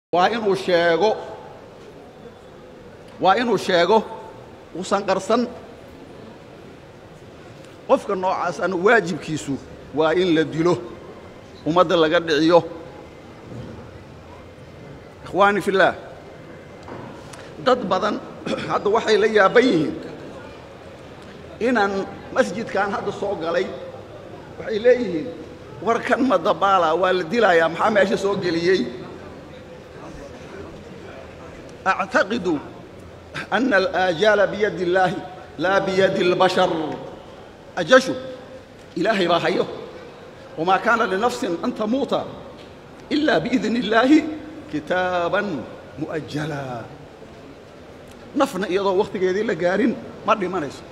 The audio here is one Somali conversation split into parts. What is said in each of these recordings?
waa inuu sheego waa inuu sheego uusan qarsan qofka noocaasana waajibkiisu waa in la dilo ummadda laga dhiciyo ikhwaani fillaah dad badan hadda waxay la yaaban yihiin inaan masjidkan hadda soo galay waxay leeyihiin warkan ma dabaala waa la dilayaa maxaa meesha soo geliyey أعتقد أن الآجال بيد الله لا بيد البشر أجشوا إلهي باهيه وما كان لنفس أن تموت إلا بإذن الله كتابا مؤجلا نفنا إيضا وقت قيدي لقارين مرني ما نيسو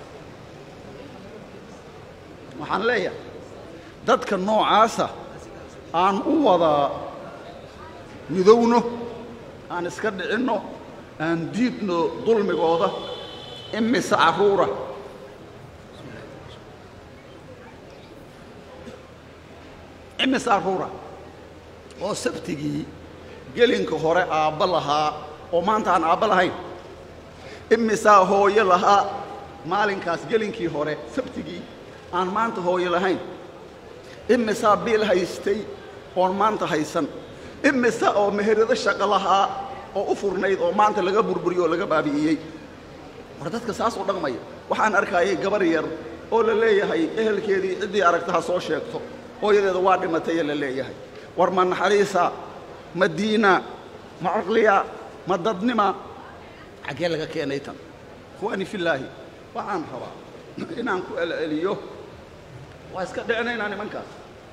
waxaan leeyahay dadka noocaasa aan u wada midowno aan iska dhicinno aan diidno dulmigooda imise carruura imise carruura oo sabtigii gelinka hore aabba lahaa oo maanta aan aabba lahayn imisaa hooyo lahaa maalinkaas gelinkii hore sabtigii aan maanta hooyo lahayn imisaa biil haystay oon maanta haysan imise oo meherado shaqo lahaa oo u furnayd oo maanta laga burburiyo oo laga baabi'iyey war dadka saas u dhaqmaya waxaan arkaayay gabar yar oo la leeyahay ehelkeedii ciddii aragta ha soo sheegto hooyadeeda waa dhimataya la leeyahay war ma naxariisa ma diina ma caqliya ma dadnima xaggee laga keenay tan ikhwaani fillaahi waxaan rabaa inaan ku celceliyo waa iska dhicinaynaa nimankaas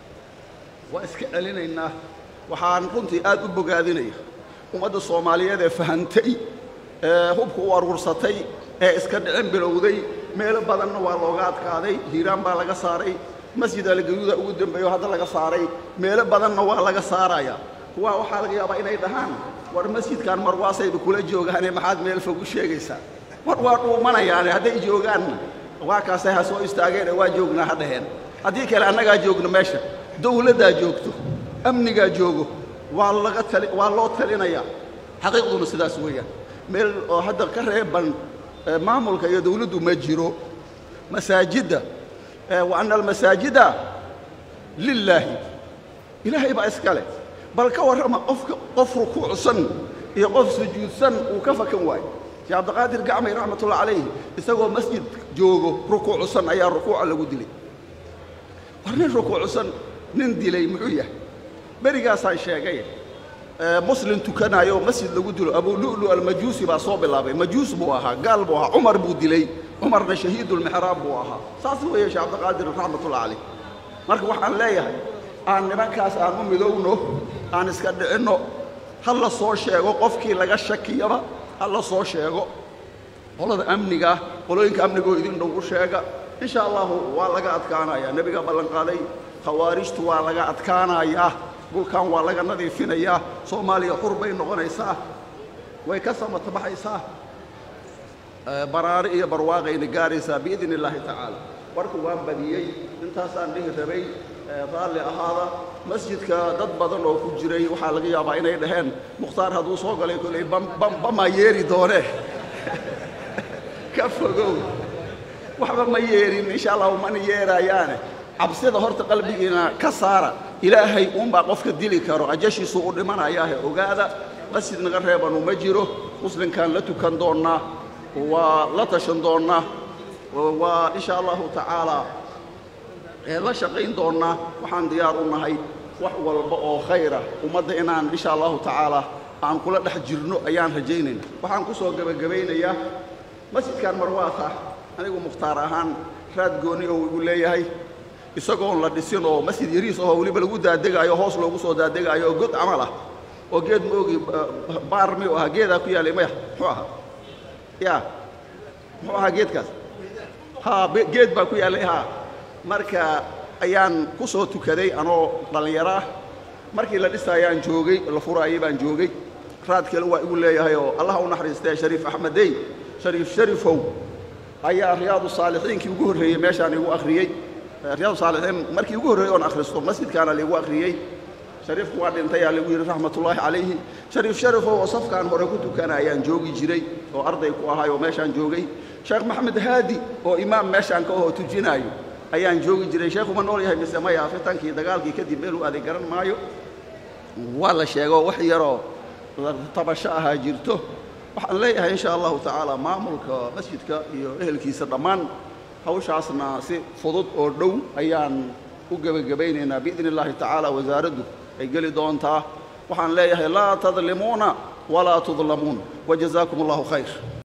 waa iska celinaynaa waxaan runtii aad u bogaadinaya ummadda soomaaliyeed ee fahantay ee hubka u aruursatay ee iska dhicin bilowday meelo badanna waa looga adkaaday hiiraan baa laga saaray masjid algayuuda ugu dambeeyo hadda laga saaray meelo badanna waa laga saaraya kuwaa waxaa laga yaabaa inay dhahaan war masjidkan marwaasayba kula joogaane maxaad meel fog u sheegaysaa war waa dhuumanayaane hadday joogaanna waa kaasay ha soo istaageen ee waa joognaa ha dhaheen haddii kale annagaa joogno meesha dawladdaa joogto amnigaa joogo waa laga tali waa loo talinayaa xaqiiqduna sidaas weeyaan meel oo hadda ka reeban maamulka iyo dawladdu ma jiro masaajidda wa anna almasaajida lilaahi ilaahay baa iska leh bal ka warrama qofka qof rukuucsan iyo qof sujuudsan uu ka fakan waayo sheekh cabdiqaadir gacmay raxmatullah calayhi isagoo masjid joogo rukuucsan ayaa rukuuca lagu dilay war nin rukuucsan nin dilay muxuu yahay berigaasaan sheegay muslim tukanayo masjid lagu dilo abulu'lu almajuusi baa soo bilaabay majuus buu ahaa gaal buu ahaa cumar buu dilay cumarna shahiidulmixraab buu ahaa saas weeye sheekh cabdiqaadir raxmatullah calayh marka waxaan leeyahay aan nimankaas aan u midowno aan iska dhicinno ha la soo sheego qofkii laga shakiyaba ha la soo sheego qolada amniga qolooyinka amnigoo idin dhow u sheega in sha allahu waa laga adkaanayaa nebiga ballanqaaday khawaarijtu waa laga adkaanayaa dhulkan waa laga nadiifinayaa soomaaliya xur bay noqonaysaa way ka samatabaxaysaa baraari iyo barwaaqayna gaaraysaa biidn illaahi tacaala warka waan badiyey intaasaan dhihi rabay raalli ahaada masjidka dad badan oo ku jiray waxaa laga yaabaa inay dhaheen mukhtaar hadduu soo galay koley bamaa yeeri doone ka fogow waxba ma yeerin insha allahu mana yeeraayaane cabsida horta qalbigiina ka saara ilaahay uunbaa qofka dili karo ajashiisuu u dhimanayaahe ogaada masjid naga reebanu ma jiro muslimkaan la tukan doonnaa waa la tashan doonnaa waa insha allahu tacaalaa la shaqayn doonnaa waxaan diyaar u nahay wax walba oo khayra ummadda inaan insha allahu tacaalaa aan kula dhex jirno ayaan rajaynayna waxaan ku soo gebagabaynayaa masjidkan marwaata anigu mukhtaar ahaan raad gooni oo igu leeyahay isagoon la dhisin oo masjid yariis ahoo weliba lagu daadegaayo hoos loogu soo daadegaayo oo god camal ah oo geed moogi baar miyuu ahaa geedaa ku yaallay maya muxuu ahaa ya muxuu ahaa geedkaas ha geed baa ku yaallay haa marka ayaan ku soo tukaday anoo dhallinyaro ah markii la dhisaayaan joogay la furaayay baan joogay raad kale waa igu leeyahay oo allah u naxariistee shariif axmedey shariif sharifow ayaa riyaadu saalixiinkii ugu horreeyey meeshaan igu akhriyey riyaadu saalixiin markii ugu horreeyey oon akhristo masjidkaana laigu akhriyey shariifku waa dhintayaa lagu yidhi raxmatullaahi calayhi shariif sharifow oo safkaan hore ku tukana ayaan joogi jiray oo arday ku ahay oo meeshaan joogay sheekh maxamed haadi oo imaam meeshaan ka ahoo tujinaayo ayaan joogi jiray sheekhuma nool yahay mise maya fitankii dagaalkii kadib meeluu aaday garan maayo waa la sheego wax yaroo tabasho ahaa jirto waxaan leeyahay insha allahu tacaala maamulka masjidka iyo ehelkiisa dhammaan hawshaasna si fudud oo dhow ayaan u gebagabaynaynaa biidni illaahi tacaala wasaaraddu ay geli doontaa waxaan leeyahay laa tadlimuuna walaa tudlamuun wajazaakum allahu khayr